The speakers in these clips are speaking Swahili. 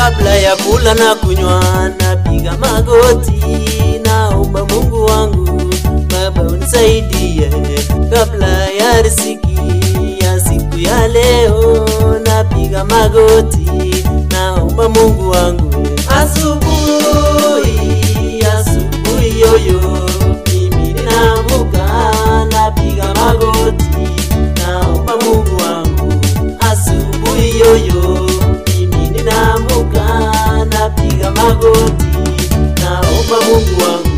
kabla ya kula na kunywa napiga magoti naomba mungu wangu baba unisaidie kabla ya riziki ya siku ya leo napiga magoti naomba mungu wangu asubuhi asubuhi yoyo mimi ninaamka napiga magoti naomba mungu wangu asubuhi yoyo mimi ninaamka napiga magoti naomba mungu wangu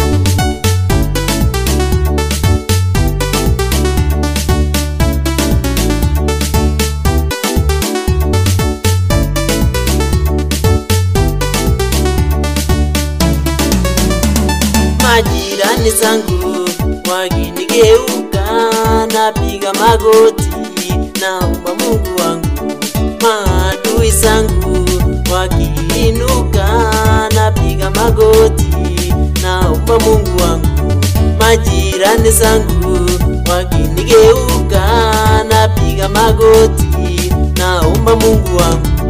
majirani zangu wakinigeuka napiga magoti naomba mungu wangu maadui zangu wakiinuka napiga magoti naomba mungu wangu majirani zangu wakinigeuka napiga magoti naomba mungu wangu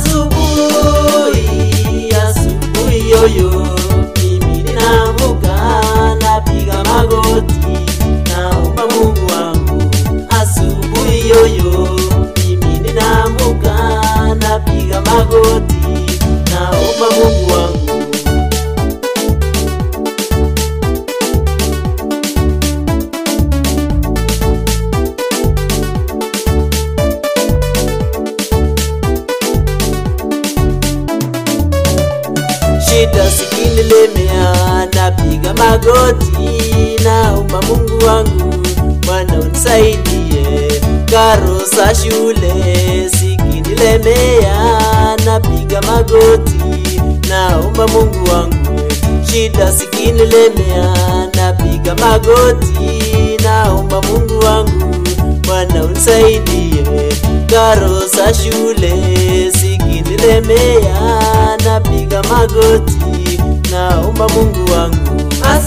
asubuhi asubuhi yoyo mimi ninaamka napiga magoti naomba mungu wangu asubuhi yoyo mimi ninaamka napiga magoti naomba mungu wangu shida sikinilemea napiga magoti naomba mungu wangu bwana unisaidie karo za shule sikinilemea napiga magoti naomba mungu wangu shida sikinilemea napiga magoti naomba mungu wangu bwana unisaidie karo za shule sikinilemea napiga magoti naomba mungu wangu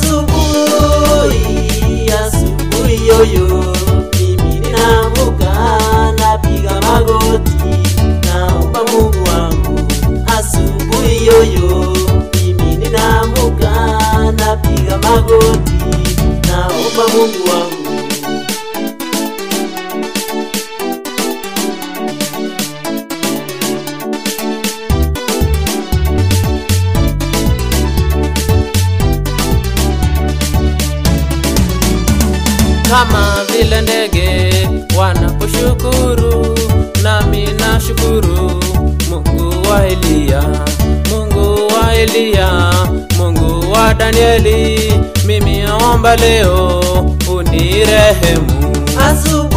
asubuhi asubuhi yoyo mimi ninaamka napiga magoti naomba mungu wangu asubuhi yoyo mimi ninaamka napiga magoti naomba mungu wangu kama vile ndege wanaposhukuru nami nashukuru mungu wa eliya mungu wa eliya mungu wa danieli mimi naomba leo unirehemu asubuhi